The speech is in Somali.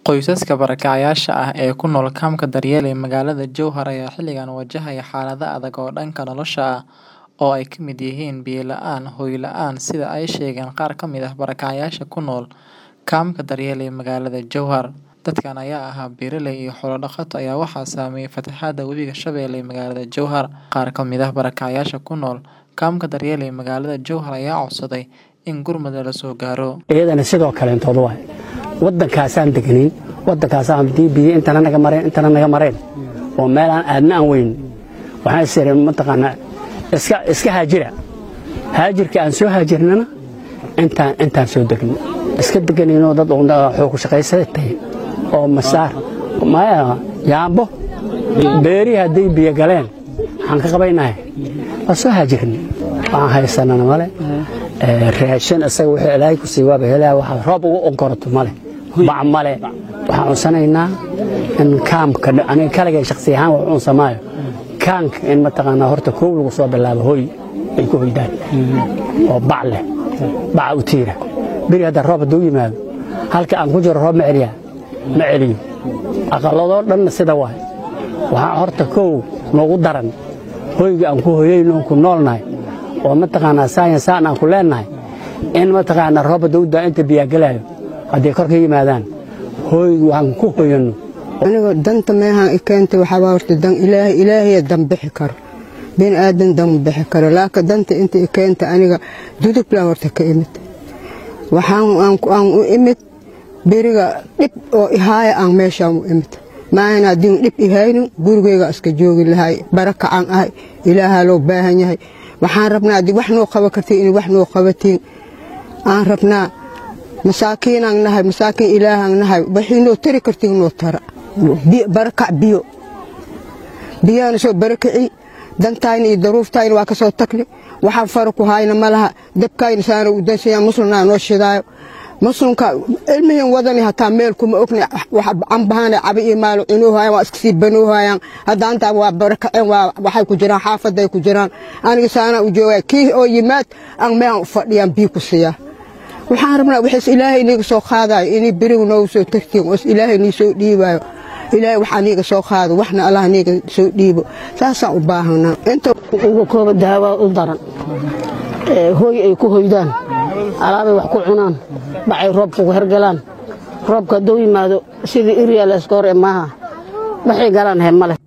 Qoysaska barakacayaasha ah ee ku nool kaamka Daryeel ee magaalada Jowhar ayaa xilligan wajahaya xaalado adag oo dhanka nolosha ah oo ay ka mid yihiin biyo la'aan, hoy la'aan sida ay sheegeen qaar ka mid ah barakacayaasha ku nool kaamka Daryeel ee magaalada Jowhar. Dadkan ayaa ahaa beeraley iyo xoolo dhaqato ayaa waxaa saameeyay fatahaadda webiga Shabeelle ee magaalada Jowhar. Qaar ka mid ah barakacayaasha ku nool kaamka Daryeel ee magaalada Jowhar ayaa codsaday in gurmad la soo gaaro. iyadana sidoo kaleentood waay waddankaasaan deganayn waddankaasaan hadii biyo intana naga mareen intana naga mareen oo meel aan aadna aan weyn waxaan is ireen mataqaanaa iska iska haajira haajirka aan soo haajirnana intaan intaan soo degno iska deganaynoo dad xoog ku shaqaysada tahay oo masaar maya yaambo beerihi hadday biyo galeen waxaan ka qabaynahay waa soo haajirnay waxaan haysanana male raashin isaga wuxuu ilaahay ku sii waaba helaa waxa roob ugu onkoroto male bac male waxaan cunsanaynaa in kaamka aniga kaligay shakhsi ahaan wax cunsamaayo kaanka in mataqaanaa horta koow lagu soo bilaabo hoy ay ku hoydaan oo bac leh baca u tiira beri hadda roob hadduu yimaado halka aan ku jiro roob ma celiyaa ma celiyo aqaladoo dhanna sida waay waxaa horta koow noogu daran hoyga aan ku hoyayno ku noolnahay oo mataqaanaa saayan saan aan ku leennahay in mataqaanaa roob hadduu daa inta biyaa gelaayo hadday kor ka yimaadaan hooygu aan ku hoyanno aniga danta meehaan i keentay waxaa horta dan ilaahay ilaahaya dan bixi karo bin aadan dan bixi karo laakiin danta inta i keentay aniga dudublaan horta ka imid waxaan aan u imid beriga dhib oo ihaaya aan meeshaan u imid maahan haddiin dhib ihaynin gurigeyga iska joogi lahay barakacaan ahay ilaahaa loo baahan yahay waxaan rabnaa haddii wax noo qaban kartiin inay wax noo qabatiin aan rabnaa masaakiinaan nahay masaakiin ilaahaan nahay waxay noo tari kartiin noo tara barakac biyo biyaana soo barakaci dantayna iyo daruuftayna waa ka soo tagni waxaan fara ku hayna ma laha dabkayna saana u dansaya muslimnaa noo shidaayo muslimka ilmihin wadani hataa meel kuma ogna cambahaana cabi iyo maalo cunoohayaan waa iska sii banoohayaan hadda antaa waa barakaceen waxay ku jiraan xaafaday ku jiraan aniga saana u joogaya kii oo yimaad aan meehan u fadhiyaan biyo ku siiyaa waxaan rabnaa wixiis ilaahay iniga soo qaadayo inay berigu noogu soo tagtiin oos ilaahay nii soo dhiibaayo ilaahay waxaa niiga soo qaado waxna allah niiga soo dhiibo saasaan u baahanaa inta ugu kooba daawaa u daran hooy ay ku hoydaan alaabay wax ku cunaan bacay roobka ku hergalaan roobka hadduu yimaado sidii iryaa la iska hor ee maaha waxay galaan he male